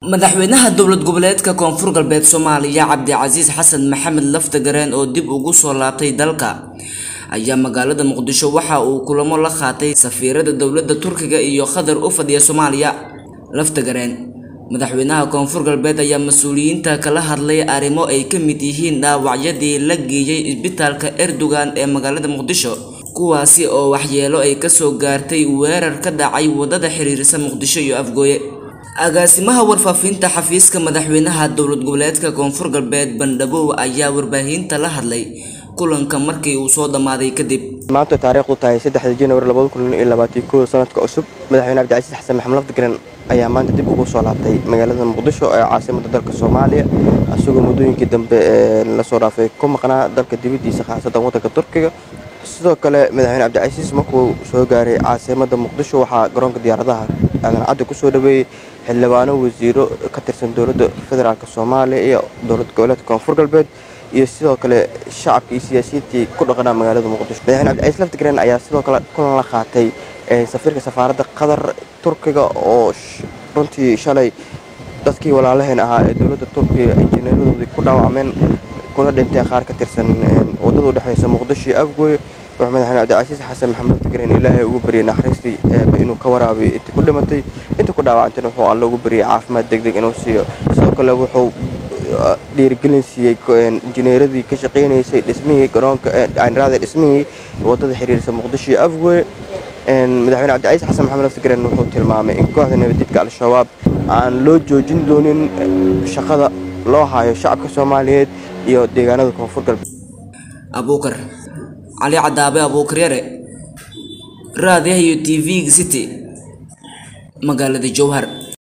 madaxweynaha dowlad goboleedka koonfur galbeed soomaaliya cabdicasiis xasan maxamed laftagareen oo dib ugu soo laabtay dalka ayaa magaalada muqdisho waxa uu kulamo la qaatay safiirada dowladda turkiga iyo qatar u fadhiya soomaaliya laftagareen madaxweynaha koonfur galbeed ayaa mas-uuliyiinta kala hadlay arrimo ay ka mid yihiin dhaawacyadii la geeyey isbitaalka erdogan ee magaalada muqdisho kuwaasi oo waxyeelo ay kasoo gaartay weerar ka dhacay wadada xiriirisa muqdisho iyo afgooye agaasimaha warfaafinta xafiiska madaxweynaha dowlad goboleedka koonfur galbeed bandhabow ayaa warbaahinta la hadlay kulanka markii uu soo dhammaaday kadib maanta taariikhdu tahay saddexda januari labada kun iyo labaatan kow sanadka cusub madaxweyne cabdicasiis xasan maxamed lafdagaran ayaa maanta dib ugu soo laabtay magaalada muqdisho ee caasimada dalka soomaaliya isagoo muddooyinkii dambe ee lasoo dhaafay ku maqnaa dalka dibaddiisa khaasatan waddanka turkiga sidoo kale madaxweyne cabdicasiis markuu soo gaaray caasimada muqdisho waxaa garoonka diyaaradaha aadan caddi kusoo dhaweeyey xildhibaano wasiiro ka tirsan dowladda federaalk soomaaliya iyo dowlad goboleedka koonfur galbeed iyo sidoo kale shacabka iyo siyaasiyiintii ku dhaqanaa magaalada muqdisho madaxweyne cabdicasiis laftigreen ayaa sidoo kale kulan la qaatay safiirka safaaradda qatar turkiga oo runtii shalay dadkii walaalaheen ahaa ee dowladda turkiga injineeradoodii ku dhaawacmeen kuna dhinteen qaar ka tirsan wadada udhexeysa muqdisho iyo afgooye wuxuu madaxweyne cabdicasiis xasan maxamed laftigreen ilaahay ugu baryay naxariistii inuu ka waraabiyo intii ku dhimatay intii ku dhaawacantayna wuxuu alle ugu baryay caafimaad degdeg inuu siiyo sidoo kale wuxuu dhiirigelin siiyey injineeradii ka shaqeynaysay dhismihii garoonka aaniraada dhismihii wadada xiriirisa muqdisho iyo afgooye madaxweyne cabdicasiis xasan maxamed laftigreen wuxuu tilmaamay in kooxda nabadjidka al-shabaab aan loo joojin doonin shaqada loo hayo shacabka soomaaliyeed iyo deegaanada koonfur galbeed abuukar cali cadaabe abuukar yare raadiyaha iyo t v-ga city magaalada jowhar